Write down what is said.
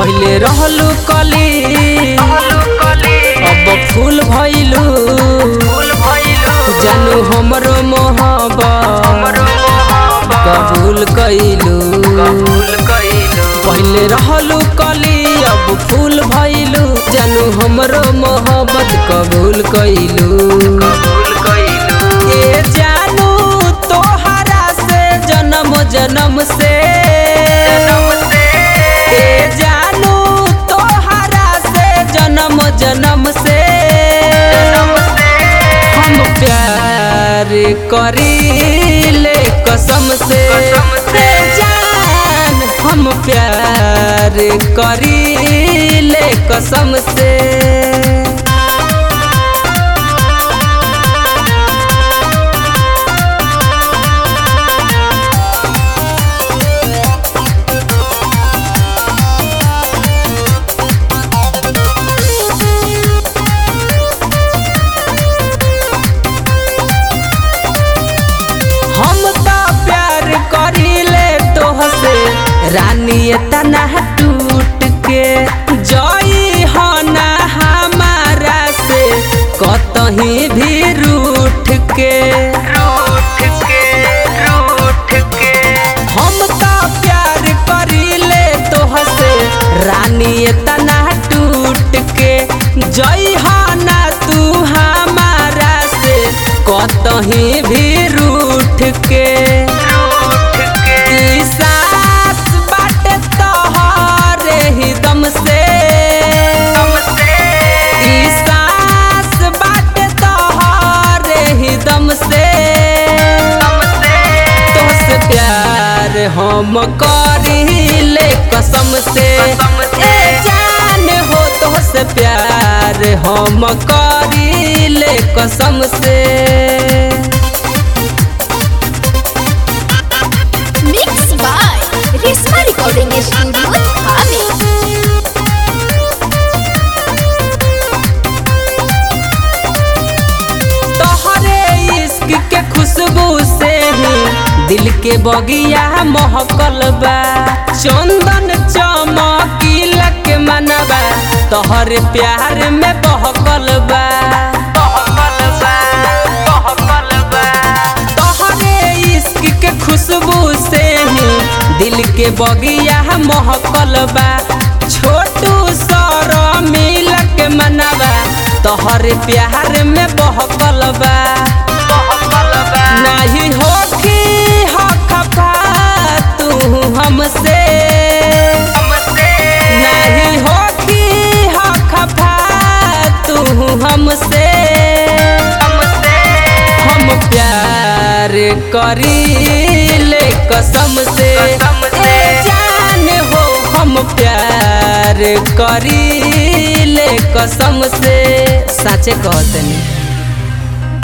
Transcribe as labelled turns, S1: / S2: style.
S1: पहिले रहलू कली अब फूल भइलू जानू हमरो मोहब्बत कबूल कइलू पहिले रहलू कली अब फूल भइलू जानू हमरो मोहब्बत कबूल कइलू ए जानू तोहरा से जन्म जन्म से ए जानू तोहरा से जन्म जन्म से हम प्यार करीले कसम से ए जान हम प्यार करीले कसम से हम तो प्यार करीले तोहसे रानी तना टूट के जई हो ना हमारा से कतहीं भी रूठ के हम तो प्यार करीले तोहसे रानी तना टूट के जई हो ना तू हमारा से कतहीं भी रूठ के ई सास बाटे तोहरे ही दम से ई सास बाटे तोहरे ही दम से तोहसे प्यार हम करीले कसम से ए जान हो तोहसे प्यार हम करीले कसम से
S2: Mixed by Risma Recording Studio, Thane.
S1: तोहरे इश्क के खुशबू से ही दिल के बगिया महकल बा चंदन चमकीला के मनबा तोहरे प्यार में बहकल बा तोहरे इश्क के खुशबू से ही दिल के बगिया महकल बा छोटू सर मिल के मनबा तोहरे प्यार में बहकल बा नहीं होखी हो खफा तू हमसे नहीं होखी हो खफा तू हमसे हम प्यार करीले कसम से ए जान हो हम प्यार करीले कसम से साचे कहतनी